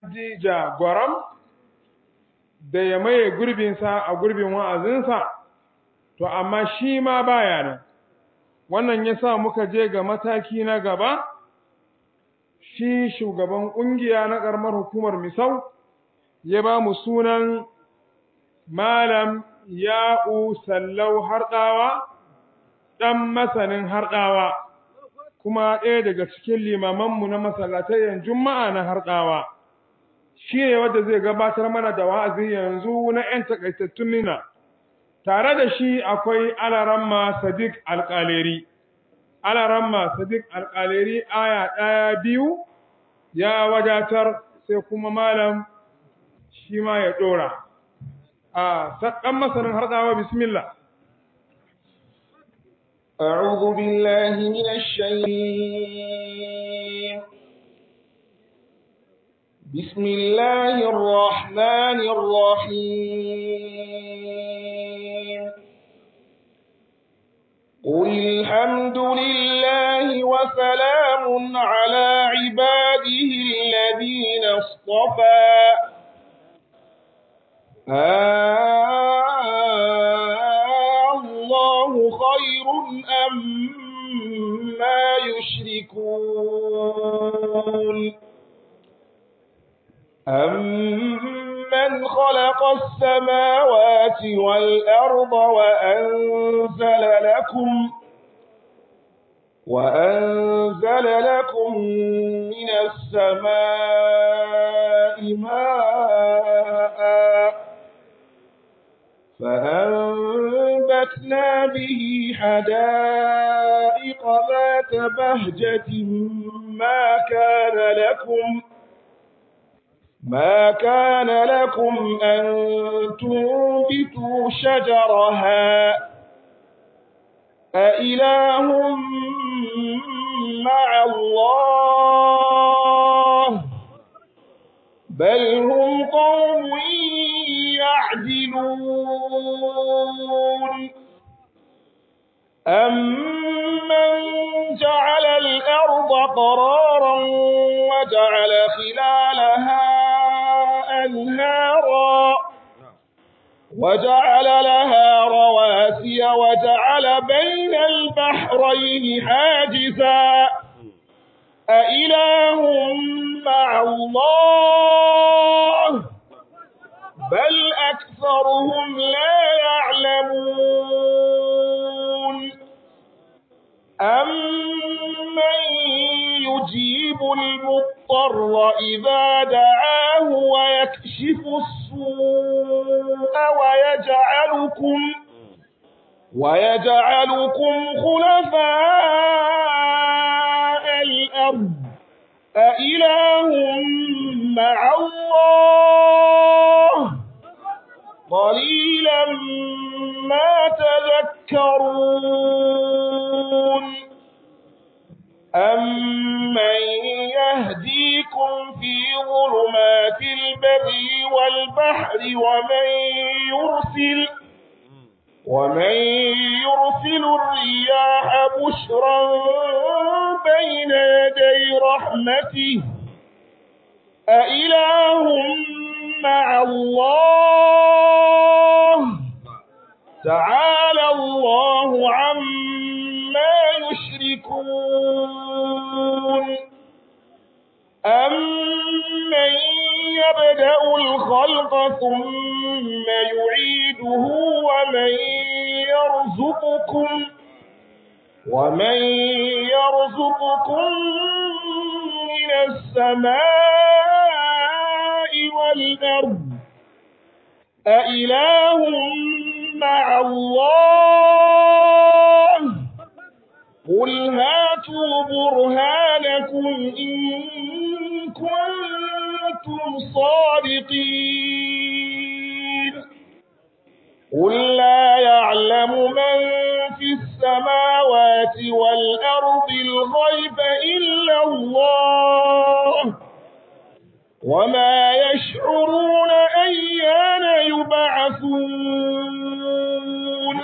Dija Gwaram da ya maye gurbinsa a gurbin wa'azinsa, to amma shi ma baya nan. Wannan ya sa muka je ga mataki na gaba, shi shugaban ƙungiya na ƙaramar hukumar Misau ya ba mu sunan Malam Ya'u Sallau Harɗawa, ɗan masanin Harɗawa, kuma ɗaya daga cikin limamanmu na masallatayen Juma'a na Harɗawa. Shi ne wanda zai gabatar mana da wa'azi yanzu na ‘yan takaitattun nina, tare da shi akwai Alaramma Sadiq Alƙaleri. Alaramma Sadiq Alƙaleri aya ɗaya biyu ya wadatar sai kuma malam shi ma ya ɗora. A ɗan masanin harɗawa bismillah. أعوذ بالله من الشيطان بسم الله الرحمن الرحيم قل الحمد لله وسلام على عباده الذين اصطفى الله خير أم ما يشركون أمن خلق السماوات والأرض وأنزل لكم وأنزل لكم من السماء ماء فأنبتنا به حدائق ذات بهجة ما كان لكم ما كان لكم أن تنبتوا شجرها أإله مع الله بل هم قوم يعدلون أمن جعل الأرض قرارا وجعل خلالها أنهارا وجعل لها رواسي وجعل بين البحرين حاجزا أإله مع الله بل أكثرهم لا يعلمون أمن يجيب المضطر إذا دعاه ويكشف السوء ويجعلكم ويجعلكم خلفاء الأرض أإله مع الله قليلا ما تذكرون أمن يهديكم في ظلمات البر والبحر ومن يرسل ومن يرسل الرياح بشرا بين يدي رحمته أإله مع الله تعالى الله عما يشركون أمن يبدأ الخلق ثم يعيده ومن يرزقكم ومن يرزقكم من السماء والأرض أإله مع الله قل هاتوا برهانكم إن كنتم صادقين قل لا يعلم من في السماوات والأرض الغيب إلا الله وما يشعرون أيان يبعثون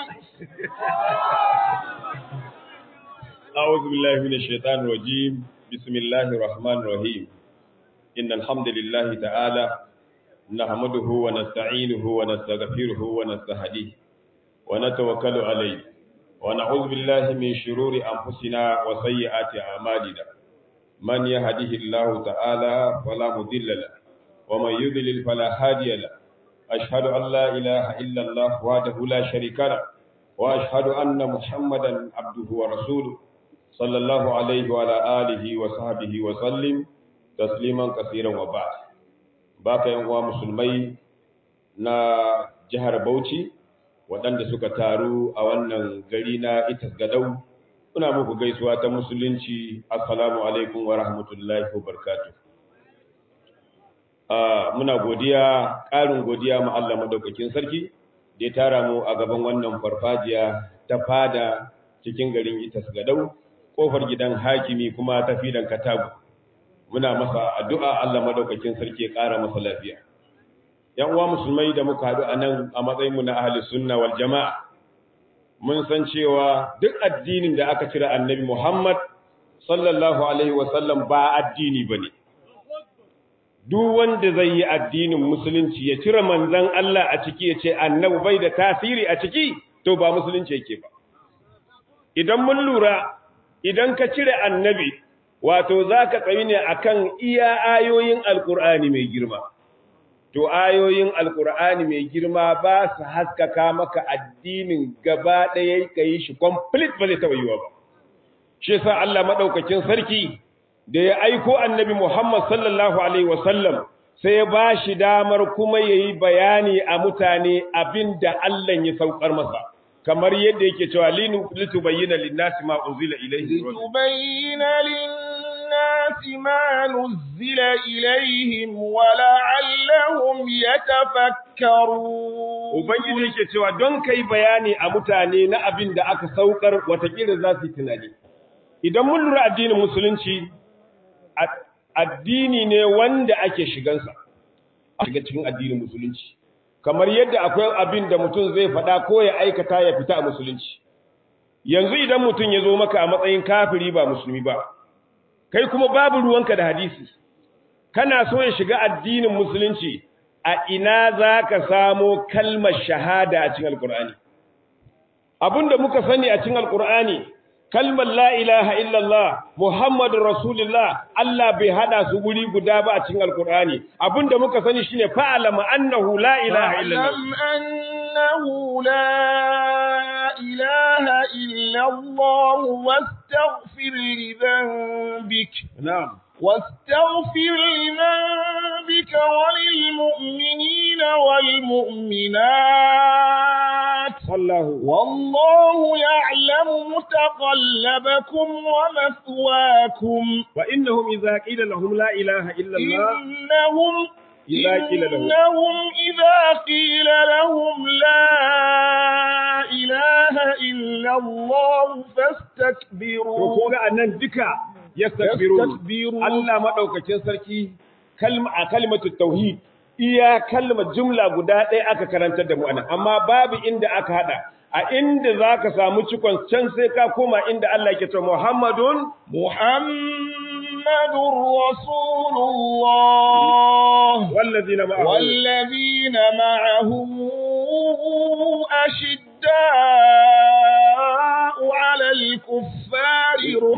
أعوذ بالله من الشيطان الرجيم بسم الله الرحمن الرحيم إن الحمد لله تعالى نحمده ونستعينه ونستغفره ونستهديه ونتوكل عليه ونعوذ بالله من شرور أنفسنا وسيئات أعمالنا من يهده الله تعالى فلا مضل له ومن يضلل فلا هادي له أشهد أن لا إله إلا الله وحده لا شريك له وأشهد أن محمدا عبده ورسوله صلى الله عليه وعلى آله وصحبه وسلم تسليما كثيرا وبعد baka yan uwa musulmai na jihar Bauchi waɗanda suka taru a wannan gari na Itas Gadau muna muku gaisuwa ta musulunci assalamu alaikum wa rahmatullahi wa barakatuh muna godiya ƙarin godiya ma Allah madaukakin sarki da ya tara mu a gaban wannan farfajiya ta fada cikin garin Itas Gadau kofar gidan hakimi kuma ta fidan Katagu muna masa addu'a Allah madaukakin sarki ya ƙara masa lafiya yan uwa musulmai da muka haɗu a nan a matsayin mu na ahli sunna wal jama'a mun san cewa duk addinin da aka cire annabi Muhammad sallallahu alaihi wa sallam ba addini bane duk wanda zai yi addinin musulunci ya cire manzan Allah a ciki ya ce annabi bai da tasiri a ciki to ba musulunci yake ba idan mun lura idan ka cire annabi wato zaka tsayi ne akan iya ayoyin alkur'ani mai girma to ayoyin alkur'ani mai girma ba su haskaka maka addinin gaba ɗaya ka yi shi complete ba zai taɓa yiwa ba shi yasa Allah madaukakin sarki da ya aiko annabi Muhammad sallallahu Alaihi wasallam sai ya ba shi damar kuma ya yi bayani a mutane abin da Allah ya saukar masa, kamar yadda yake cewa litubayyana linnasi ma unzila ilaihim litubayyana linnasi ma nuzila ilaihim wa la'allahum yatafakkarun Ubangiji yake cewa don kai bayani a mutane na abin da aka saukar watakila za su yi tunani idan mun lura addinin musulunci addini ne wanda ake shigansa a shiga cikin addinin musulunci kamar yadda akwai abin da mutum zai faɗa ko ya aikata ya fita a musulunci yanzu idan mutum ya zo maka a matsayin kafiri ba musulmi ba kai kuma babu ruwanka da hadisi kana so ya shiga addinin musulunci a ina za ka samo kalmar shahada a cikin alkur'ani abin da muka sani a cikin alkur'ani kalmar la ilaha illallah Muhammadu Rasulullah Allah bai hada su guri guda ba a cikin Alkur'ani abinda muka sani shine fa'alama annahu la ilaha illallah annahu la ilaha illallah wastaghfir li dhanbik na'am واستغفر لذنبك وللمؤمنين والمؤمنات والله والله يعلم متقلبكم ومثواكم وإنهم إذا قيل لهم لا إله إلا الله إنهم إذا قيل لهم إنهم إذا قيل لهم لا إله إلا الله فاستكبروا ko ga annan duka yastakbirun Yastakbirun. Allah madaukakin sarki kalma a kalmatu tauhid iya kalmar jumla guda ɗaya aka karantar da mu anan amma babu inda aka hada a inda zaka samu cikon can sai ka koma inda Allah yake cewa Muhammadun محمد رسول الله wallazina ma'ahu والذين معه أشداء على الكفار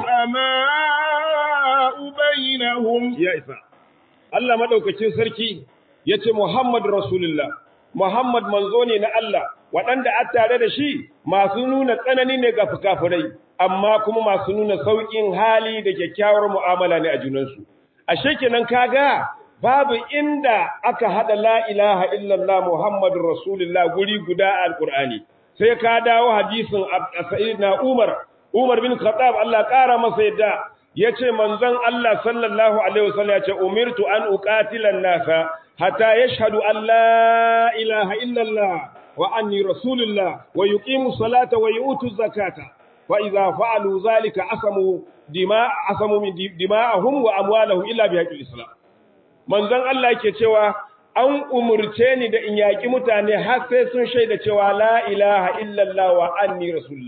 رحماء بينهم ya isa Allah madaukakin sarki yace Muhammad Rasulullah Muhammad manzo ne na Allah waɗanda a tare da shi masu nuna tsanani ne ga fukafurai amma kuma masu nuna sauƙin hali da kyakkyawar mu'amala ne a junansu ashe kenan kaga babu inda aka hada la ilaha illallah Muhammadur Rasulullah guri guda a Alƙur'ani sai ka dawo hadisin Sayyidina Umar Umar bin Khattab Allah ƙara masa yadda yace manzon Allah sallallahu alaihi wasallam yace umirtu an uqatila an-nasa hatta yashhadu an la ilaha illa Allah wa anni rasulullah wa yuqimu salata wa yu'tu zakata fa idza fa'alu zalika asamu dima asamu min dima'ahum wa amwalahum illa bi haqqil islam manzon Allah yake cewa an umurce ni da in yaki mutane har sai sun shaida cewa la ilaha illa Allah wa anni rasulullah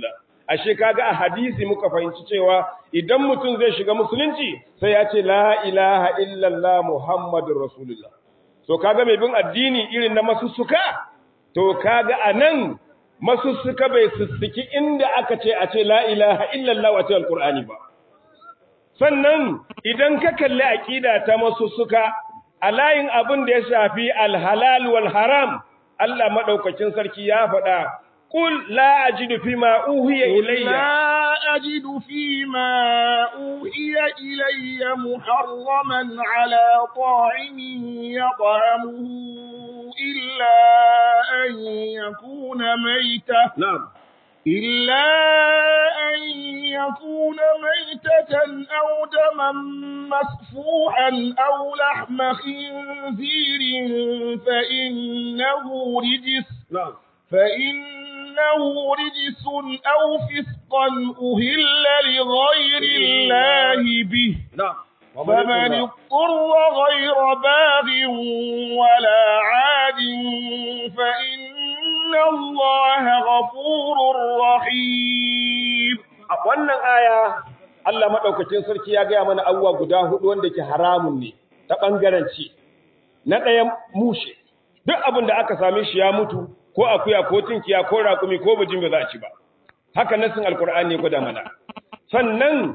ashe kaga a hadisi muka fahimci cewa idan mutum zai shiga musulunci sai ya ce la ilaha illallah muhammadur rasulullah to kaga mai bin addini irin na masussuka to kaga anan masussuka bai sussuki inda aka ce a ce la ilaha illallah wa cikin alqur'ani ba sannan idan ka kalli aqida ta masussuka a layin abin da ya shafi alhalal wal haram Allah madaukakin sarki ya faɗa qul la ajidu fima uhiya ilayya لا أجد فيما أوحي إلي محرما على طاعم يطعمه إلا أن يكون ميتة na'am إلا أن يكون ميتة أو دما مسفوحا أو لحم خنزير فإنه رجس na'am فإنه رجس أو فسقا أهل لغير الله به na'am فمن اضطر غير باغ ولا عاد فإن الله غفور رحيم a wannan aya Allah madaukakin sarki ya gaya mana abubuwa guda hudu wanda ke haramun ne ta bangaren ci na ɗaya mushe duk abin da aka same shi ya mutu ko akuya ko tinkiya ko rakumi ko bijin ba za a ci ba haka nasin alkur'ani ya gwada mana sannan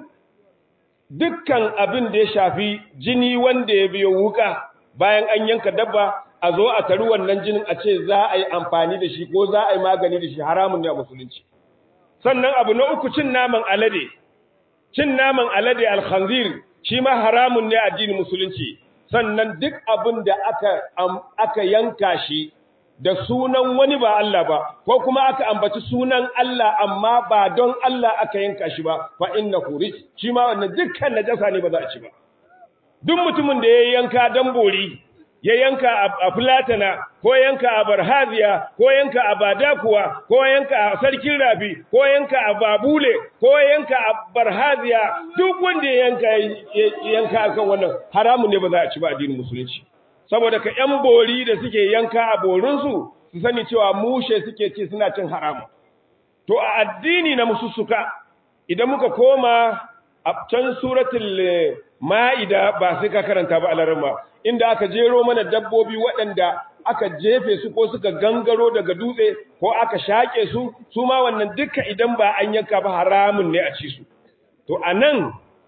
dukkan abin da ya shafi jini wanda ya biyo wuka bayan an yanka dabba a zo a taru wannan jinin a ce za a yi amfani da shi ko za a yi magani da shi haramun ne a musulunci sannan abu na uku cin naman alade cin naman alade alkhanzir shi ma haramun ne a addinin musulunci sannan duk abin da aka aka yanka shi da sunan wani ba Allah ba ko kuma aka ambaci sunan Allah amma ba don Allah aka yanka shi ba fa innahu rij shi ma wannan dukkan najasa ne ba za a ci ba duk mutumin da ya yanka dan bori ya yanka a fulatana ko yanka a barhaziya ko yanka a badakuwa ko yanka a sarkin rafi ko yanka a babule ko yanka a barhaziya duk wanda ya yanka yanka akan wannan haramun ne ba za a ci ba addinin musulunci saboda ka yan bori da suke yanka a borinsu su sani cewa mushe suke ci suna cin haramun to a addini na musussuka idan muka koma a can suratul ma'ida ba sai ka karanta ba alarma inda aka jero mana dabbobi waɗanda aka jefe su ko suka gangaro daga dutse ko aka shaƙe su su ma wannan duka idan ba an yanka ba haramun ne a ci su to anan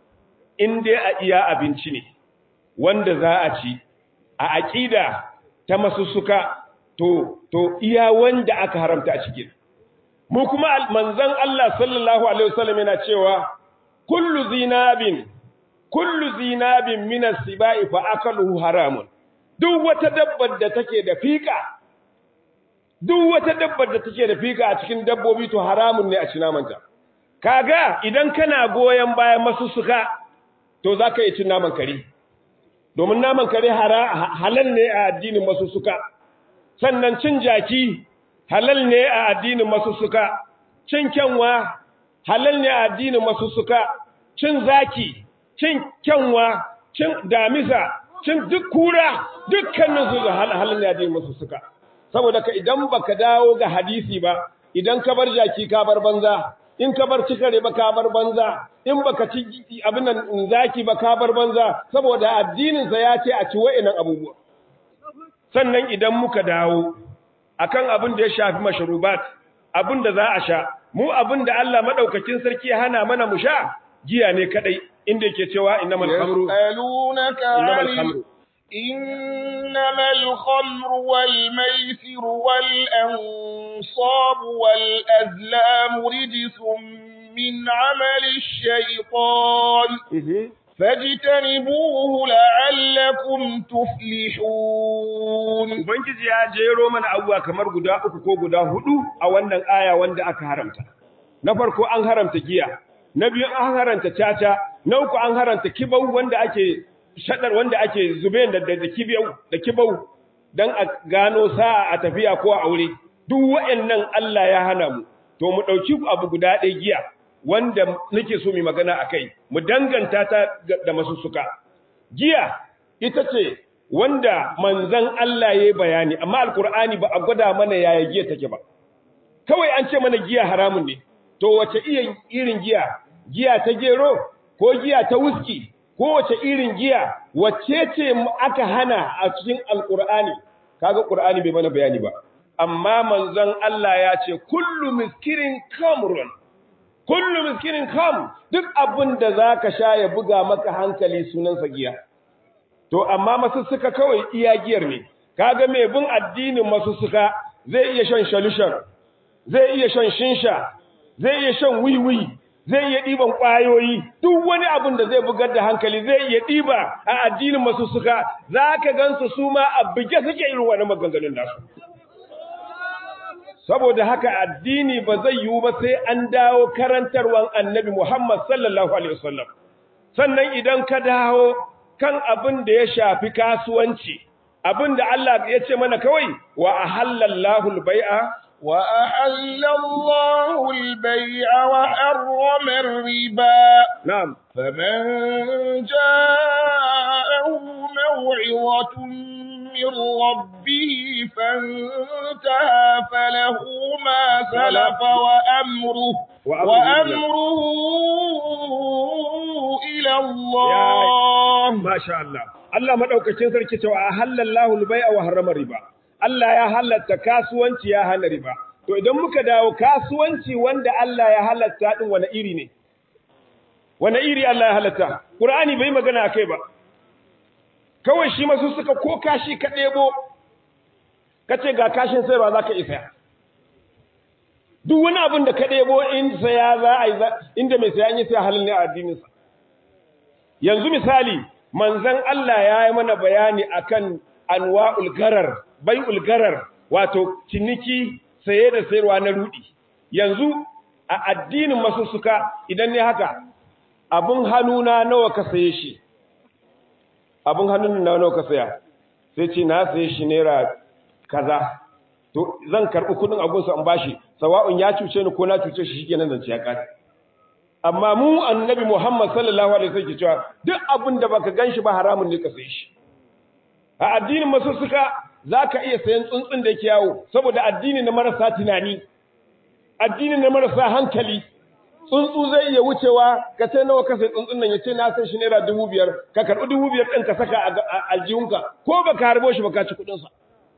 in dai a iya abinci ne wanda za a ci a aƙida ta masussuka to to iya wanda aka haramta a cikin mu kuma manzon Allah sallallahu alaihi wasallam yana cewa kullu zinabin kullu zinabin min as-sibai fa akaluhu haramun duk wata dabbar da take da fika duk wata dabbar da take da fika a cikin dabbobi to haramun ne a ci namanta kaga idan kana goyen bayan masussuka to zaka yi cin naman kare domin naman kare halal ne a addinin masussuka sannan cin jaki halal ne a addinin masussuka cin kyanwa halal ne a addinin masussuka cin zaki cin kyanwa cin damisa cin duk kura dukkanin su halal ne a addinin masussuka saboda ka idan baka dawo ga hadisi ba idan ka bar jaki ka bar banza in ka bar cikare ba ka bar banza in baka ci abin nan zaki ba ka bar banza saboda addinin sa ya ce a ci wa'annan abubuwa sannan idan muka dawo akan abin da ya shafi mashrubat abin da za a sha mu abin da Allah madaukakin sarki ya hana mana mu sha giya ne kadai inda yake cewa innamal khamru yas'alunaka innamal khamru إنما الخمر والميسر والأنصاب والأزلام رجس من عمل الشيطان فاجتنبوه لعلكم تفلحون Ubangiji ya jero mana abubuwa kamar guda uku ko guda hudu a wannan aya wanda aka haramta. Na farko an haramta giya, na biyu an haramta caca, na uku an haramta kibau wanda ake shaɗar wanda ake zube da da kibau da kibau dan a gano sa'a a tafiya ko a aure. Duk waɗannan Allah ya hana mu. To mu ɗauki abu guda ɗaya giya wanda nake so mu magana akai, mu danganta ta da masussuka. Giya ita ce wanda manzan Allah ya yi bayani amma alkur'ani ba a gwada mana yaya giya take ba kawai an ce mana giya haramun ne to to wace irin giya giya ta gero ko giya ta wuski ko wace irin giya wacce ce aka hana a cikin alkur'ani kaga qur'ani bai mana bayani ba amma manzon Allah ya ce kullu miskirin kamrun kullu miskirin kam duk abin da zaka sha ya buga maka hankali sunan sa giya to amma masussuka kawai iya giyar ne kaga mai bin addinin masussuka zai iya shan shalushan zai iya shan shinsha zai iya shan wiwi zai iya ɗiban ƙwayoyi duk wani abin da zai bugar da hankali zai iya ɗiba a addinin masussuka za ka gansu su ma a buge suke irin wani maganganun nasu saboda haka addini ba zai yiwu ba sai an dawo karantarwan annabi Muhammad sallallahu alaihi wasallam sannan idan ka dawo kan abin da ya shafi kasuwanci abin da Allah ya ce mana kawai wa ahallallahu al-bai'a wa ahallallahu al-bai'a wa harrama ar-riba na'am faman ja'ahu maw'izatun من ربه فانتهى فله ما سلف وأمره وأمره إلى الله ما شاء الله Allah madaukakin sarki cewa halallahu al-bai'a wa harrama riba Allah ya halatta kasuwanci ya hana riba to idan muka dawo kasuwanci wanda Allah ya halatta din wani iri ne wani iri Allah ya halatta Qur'ani bai magana akai ba kawai shi masu suka ko kashi ka ɗebo ka ce ga kashin sayarwa za ka isa duk wani abin da ka ɗebo in saya za a yi inda mai saya yi sai halin ne a addininsa yanzu misali manzan Allah ya yi mana bayani akan anwa'ul garar bai'ul garar wato ciniki saye da sayarwa na rudi yanzu a addinin masu suka idan ne haka abin hannuna nawa ka saye shi abin hannun na nawa ka saya sai ce na saye shi naira kaza to zan karɓi kuɗin abunsa in bashi sawa'un ya cuce ni ko na cuce shi shikenan zance ya kare amma mu annabi Muhammad sallallahu alaihi wasallam ke cewa duk abin da baka ganshi ba haramun ne ka saye shi a addinin masussuka zaka iya sayan tsuntsun da yake yawo saboda addini na marasa tunani addini na marasa hankali tsuntsu zai iya wucewa ka ce nawa ka sai tsuntsun nan ya ce na san shi naira dubu biyar ka karɓi dubu biyar ɗin ka saka a aljihunka ko ba ka harbo shi ba ka ci kuɗinsa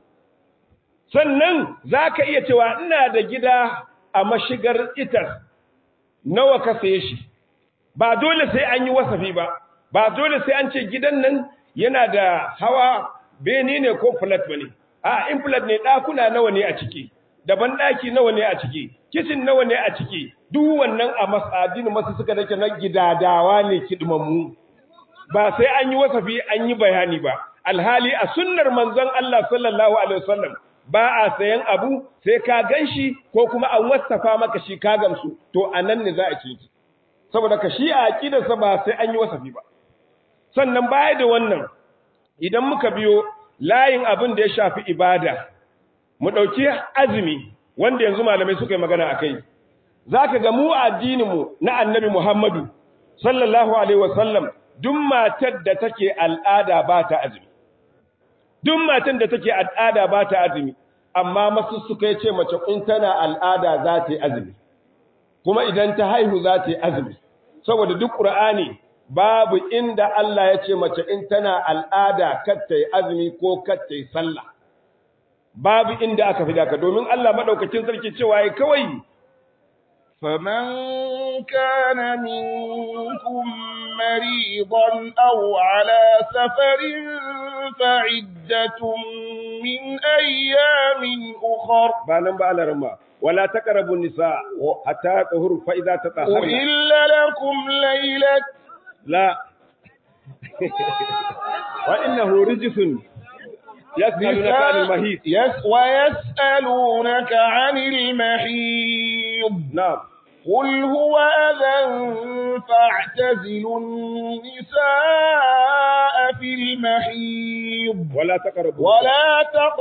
sannan za ka iya cewa ina da gida a mashigar itar nawa ka saye shi ba dole sai an yi wasafi ba ba dole sai an ce gidan nan yana da hawa bene ne ko flat ba ne a in flat ne ɗakuna nawa ne a ciki daban ɗaki nawa ne a ciki kicin nawa ne a ciki duk wannan a masadin masu suka dake na gidadawa ne kidmammu ba sai an yi wasafi an yi bayani ba alhali a sunnar manzon Allah sallallahu alaihi wasallam ba a sayan abu sai ka ganshi ko kuma an wasafa maka shi ka gamsu to anan ne za a ci saboda ka shi a aqidarsa ba sai an yi wasafi ba sannan baya da wannan idan muka biyo layin abin da ya shafi ibada mu dauki azumi wanda yanzu malamai suka yi magana akai zaka ga mu addininmu na annabi Muhammadu sallallahu alaihi wasallam duk matar da take al'ada ba ta azumi duk matan da take al'ada ba ta azumi amma masu suka ce mace in tana al'ada za ta yi azumi kuma idan ta haihu za ta yi azumi saboda duk qur'ani babu inda Allah ya ce mace in tana al'ada kar ta yi azumi ko kar ta yi sallah babu inda aka fi daka domin Allah madaukakin sarki cewa yayi kawai فمن كان منكم مريضا أو على سفر فعدة من أيام أخر باnan ba alarma wala taqrabu nisa hatta tahur fa idza tatahharna أحل لكم ليلة la wa innahu rijsun yas'alunaka 'anil mahid يس ويسألونك عن المحيض na'am قل هو أذى فاعتزلوا النساء في المحيض wala taqrabu ولا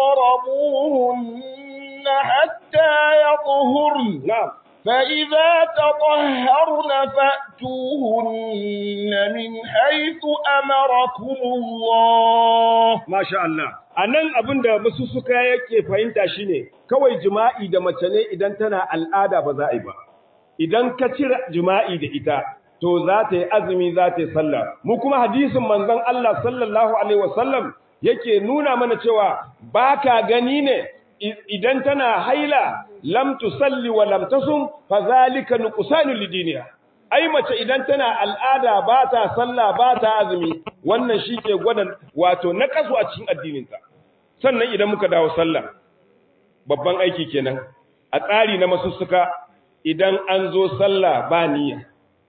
تقربوهن حتى يطهرن na'am فإذا تطهرن فأتوهن من حيث أمركم الله Masha Allah. A nan abin da masu suka yake fahimta shi ne, kawai jima'i da mace ne idan tana al'ada ba za a yi ba. idan ka cire jima'i da ita to za ta yi azumi za ta yi sallah mu kuma hadisin manzon Allah sallallahu alaihi wasallam yake nuna mana cewa baka gani ne idan tana haila lam tusalli wa lam tasum fa zalika nuqsanu lidiniha ai mace idan tana al'ada ba ta sallah ba ta azumi wannan shike gwada wato naqasu a cikin addininta sannan idan muka dawo sallah babban aiki kenan a tsari na masussuka idan an zo sallah ba niyya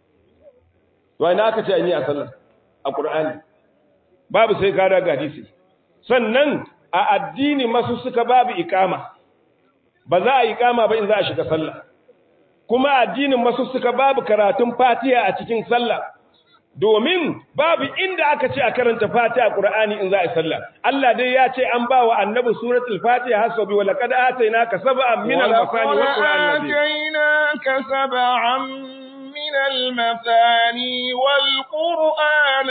to ina aka ce an yi a sallah a qur'ani babu sai ka daga hadisi sannan a addini masussuka babu ikama ba za a ikama ba in za a shiga sallah kuma addinin masussuka babu karatun fatiha a cikin sallah domin babu inda aka ce a karanta fatiha qur'ani in za a yi sallah Allah dai ya ce an ba wa annabi suratul fatiha hasabi wa laqad atainaka sab'an min al-masani wa qur'an atainaka sab'an من المثاني والقرآن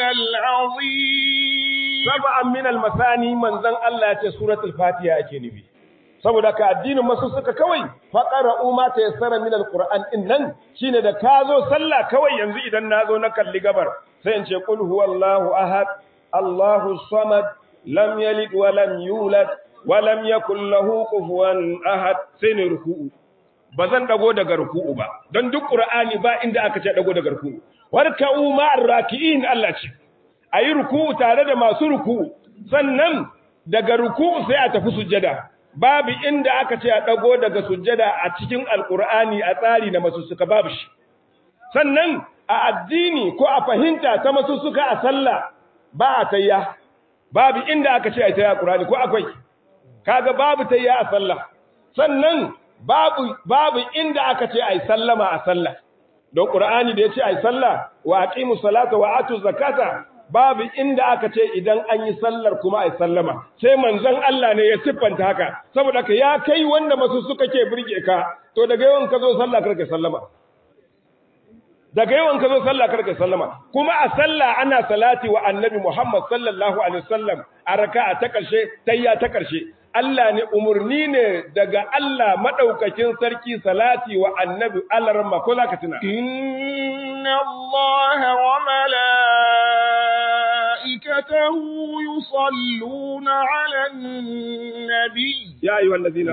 العظيم سبعا من المثاني من ذن الله يتي سورة الفاتحة ake nufi saboda ka addinin masu suka kawai faqara ma ta yassara min alquran innan shine da ka zo sallah kawai yanzu idan na zo na kalli gabar sai in ce qul huwallahu ahad allahu samad lam yalid wa lam yulad wa lam yakul lahu kufuwan ahad sai ne ruku'u ba zan dago daga ruku'u ba don duk qur'ani ba inda aka ce dago daga ruku'u warka'u ma'ar raki'in Allah ce ayi ruku'u tare da masu ruku'u sannan daga ruku'u sai a tafi sujjada babu inda aka ce a dago daga sujjada a cikin alqur'ani a tsari na masussuka babu shi sannan a addini ko a fahimta ta masussuka a sallah ba a tayya babu inda aka ce a tayya qur'ani ko akwai kaga babu tayya a sallah sannan babu babu inda aka ce ai sallama a sallah don qur'ani da yace ai sallah wa aqimus salata wa atuz zakata babu inda aka ce idan an yi sallar kuma ai sallama sai manzon Allah ne ya siffanta haka saboda ka ya kai wanda masu suka ke burge ka to daga yawan ka zo sallah karka sallama daga yawan ka zo sallah karka sallama kuma a sallah ana salati wa annabi Muhammad sallallahu alaihi wasallam a raka'a ta karshe tayya ta karshe Allah ne umurni ne daga Allah madaukakin sarki salati wa annabi alarma ko zaka tuna inna Allah wa malaikatahu yusalluna 'alan nabi ya ayyuhallazina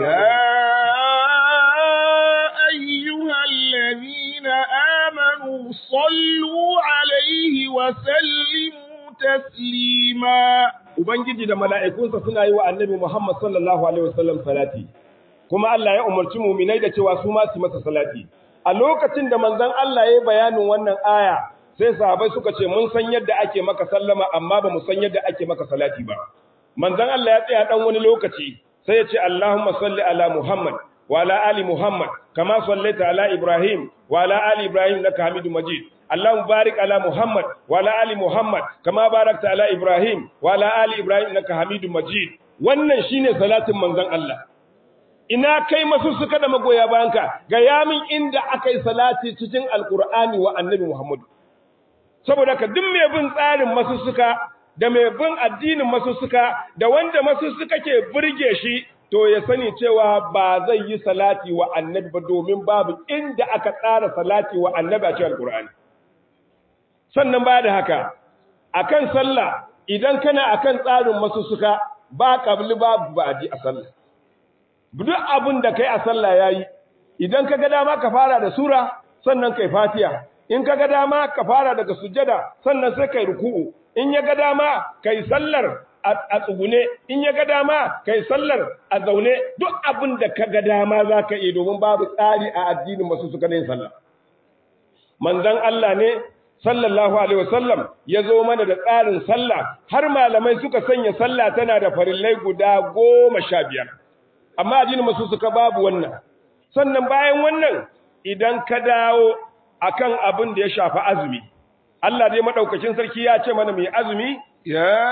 ya ayyuhallazina amanu sallu 'alaihi wa sallimu taslima Ubangiji da mala'ikunsa suna yi wa annabi Muhammad sallallahu Alaihi wasallam salati, kuma Allah ya umarci muminai da cewa su masu masa salati. A lokacin da manzan Allah ya yi bayanin wannan aya, sai sahabai suka ce, Mun san yadda ake maka sallama, amma ba mu san yadda ake maka salati ba. Manzan Allah ya tsaya ɗan wani lokaci, sai ya ce, Allahumma salli ala Muhammad, wa ala ali Muhammad, kama sallaita ala Ibrahim, wa ala ali Ibrahim na Hamidu Majid. اللهم بارك على محمد وعلى ال محمد كما باركت على ابراهيم وعلى ال ابراهيم انك حميد مجيد wannan shine salatin manzon Allah ina kai masu suka da magoya bayanka ga yamin inda akai salati cikin alqur'ani wa annabi Muhammad saboda ka duk mai bin tsarin masu suka da mai bin addinin masu suka da wanda masu suka ke burge shi to ya sani cewa ba zai yi salati wa annabi ba domin babu inda aka tsara salati wa annabi a cikin alqur'ani sannan ba da haka akan sallah idan kana akan tsarin masussuka ba qabli babu ba'di a sallah duk abin da kai a sallah yayi idan kaga dama ka fara da sura sannan kai fatiha in kaga dama ka fara daga sujjada sannan sai kai ruku'u in ya ga dama kai sallar a tsugune in ya ga dama kai sallar a zaune duk abin da kaga dama zaka yi domin babu tsari a addinin masussuka ne sallah manzon Allah ne sallallahu alaihi wasallam ya zo mana da tsarin sallah har malamai suka sanya sallah tana da farillai guda goma sha biyar amma addinin masu suka babu wannan sannan bayan wannan idan ka dawo akan abin da ya shafi azumi Allah dai madaukakin sarki ya ce mana mai azumi ya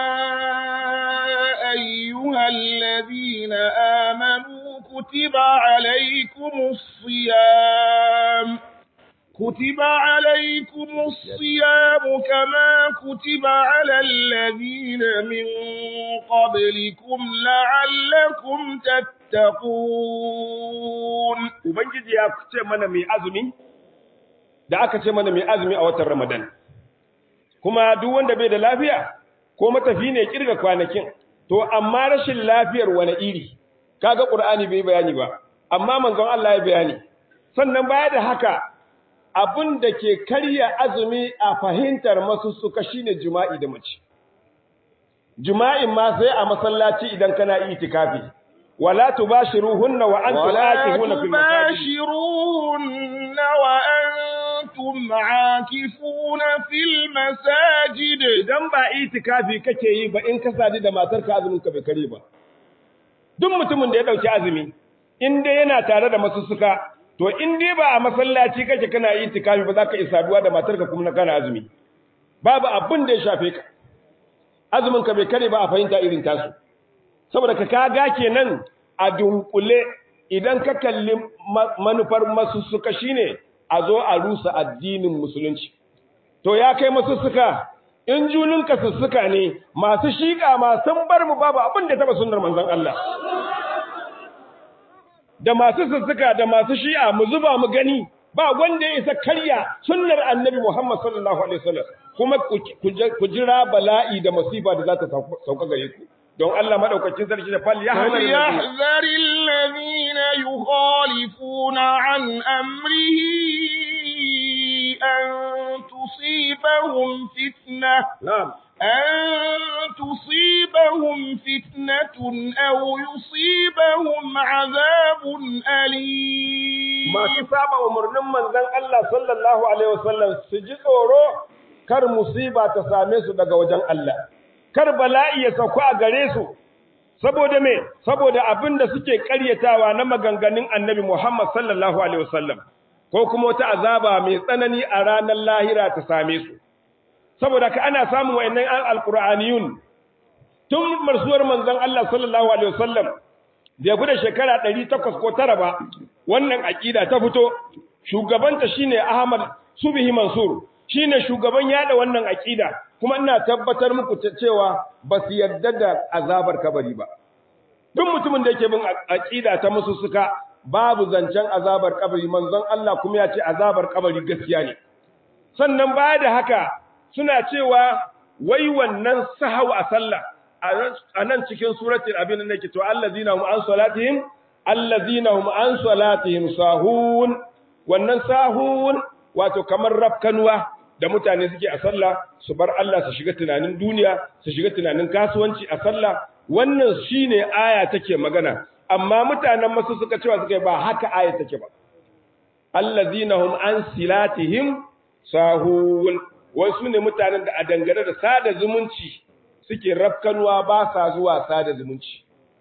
ayyuhal ladina amanu kutiba alaykumus siyam كتب عليكم الصيام كما كتب على الذين من قبلكم لعلكم تتقون تتقون ubangiji ya ce mana mai azumi da aka ce mana mai azumi a watan Ramadan kuma duk wanda bai da lafiya ko matafi ne kirga kwanakin to amma rashin lafiyar wani iri kaga Qur'ani bai bayani ba amma manzon Allah ya bayani sannan baya da haka abin da ke karya azumi a fahimtar masussuka shine jima'i da mace jima'in ma sai a masallaci idan kana itikafi wala tubashiruhunna wa antum ولا aakifuna fil masajid تباشروهن وأنتم عاكفون في المساجد idan ba itikafi kake yi ba in ka sadu da matarka azumin ka bai kare ba duk mutumin da ya dauki azumi in dai yana tare da masussuka to in dai ba a masallaci kake kana itikafi ba za ka isa saduwa da matarka kuma kana azumi babu abin da ya shafe ka azumin ka bai kare ba a fahimta irin tasu saboda ka kaga kenan a dunkule idan ka kalli ma- manufar masussuka shine a zo a rusa addinin musulunci to ya kai masussuka in juninka sussuka ne masu shiƙa ma sun bar mu babu abin da taba sunnar manzon Allah da masu sussuka da masu shi'a mu zuba mu gani ba wanda ya isa karya sunnar annabi Muhammad sallallahu alaihi wasallam kuma ku ku jira bala'i da masifa da za ta sauka gare ku don Allah madaukakin sarki da fal ya فليحذر الذين يخالفون عن أمره أن تصيبهم فتنة na'am أن تصيبهم فتنة أو يصيبهم عذاب أليم masu saba umarnin manzon Allah sallallahu alaihi wasallam su ji tsoro kar musiba ta same su daga wajen Allah kar bala'i ya sauka a gare su saboda me saboda abinda suke ƙaryatawa na maganganun Annabi Muhammad sallallahu alaihi wasallam ko kuma wata azaba mai tsanani a ranar lahira ta same su saboda ka ana samun wayannan alqur'aniyun tun marsuwar manzon Allah sallallahu alaihi wasallam da ya fi da shekara ɗari takwas ko tara ba wannan aƙida ta fito shugabanta shine Ahmad Subhi Mansur shine shugaban yada wannan aƙida kuma ina tabbatar muku cewa ba su yarda da azabar kabari ba duk mutumin da yake bin aƙida ta musu suka babu zancen azabar kabari manzon Allah kuma ya ce azabar kabari gaskiya ne sannan baya da haka suna cewa wai wannan sahau a sallah a nan cikin suratul abin da nake to allazina hum an salatihim allazina hum an salatihim sahun wannan sahun wato kamar rafkanuwa da mutane suke a sallah su bar Allah su shiga tunanin duniya su shiga tunanin kasuwanci a sallah wannan shine aya take magana amma mutanen masu suka cewa suka ba haka aya take ba allazina hum an silatihim sahun wasu ne mutanen da a dangane da sada zumunci suke rafkanuwa ba sa zuwa sada zumunci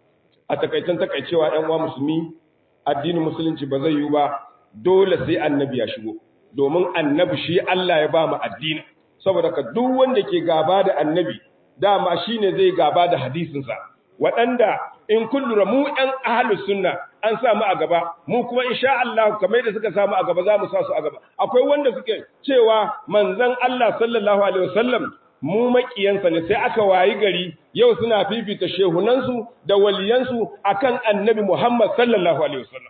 a takaicen takaicewa ɗan uwa musulmi addinin musulunci ba zai yi ba dole sai annabi ya shigo domin annabi shi Allah ya ba mu addini saboda ka duk wanda ke gaba da annabi dama shine zai gaba da hadisinsa waɗanda in kullura mu ɗan ahlus sunna an sa mu a gaba mu kuma insha Allah kamar da suka samu a gaba za mu sa su a gaba akwai wanda suke cewa manzon Allah sallallahu alaihi wasallam mu makiyansa ne sai aka wayi gari yau suna fifita shehunansu da waliyansu akan annabi Muhammad sallallahu alaihi wasallam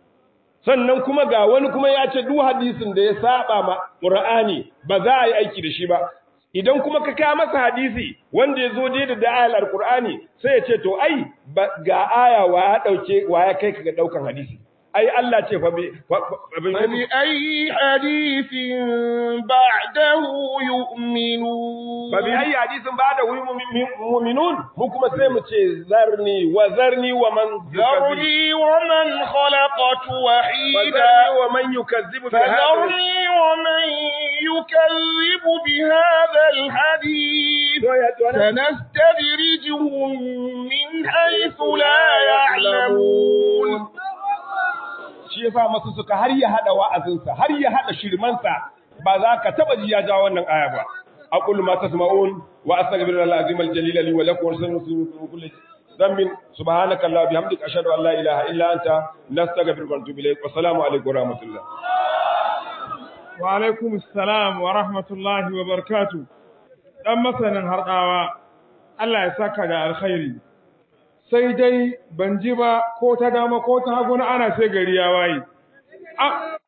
sannan kuma ga wani kuma ya ce duk hadisin da ya saba ma Qur'ani ba za a yi aiki da shi ba idan kuma ka kawo masa hadisi wanda ya zo dai da ayar Al-Qur'ani sai ya ce to ai ga aya wa ya dauke wa ya kai ka ga daukan hadisi ai Allah ce fa bi فبأي حديث بعده يؤمنون fa bi ayi hadisin ba da mu'minun mu kuma sai mu ce zarni wa zarni wa man ذرني ومن خلقت وحيدا فذرني ومن يكذب بهذا فذرني ومن يكذب بهذا الحديث سنستدرجهم من حيث لا يعلمون shi yasa masu suka har ya hada wa'azinsa har ya hada shirmansa ba za ka taba ji ya ja wannan aya ba aqulu ma tasma'un wa astaghfirullaha al-azim al-jalil li wa lakum wa lisairil min kulli dhanbin subhanaka allahumma bihamdika ashhadu an la ilaha illa anta nastaghfiruka wa natubu ilayk wa assalamu alaykum wa rahmatullah wa alaikum assalam wa rahmatullahi wa barakatuh dan masanin hardawa Allah ya saka da alkhairi sai dai ban ji ba ko ta dama ko ta hagu na ana sai gari ya waye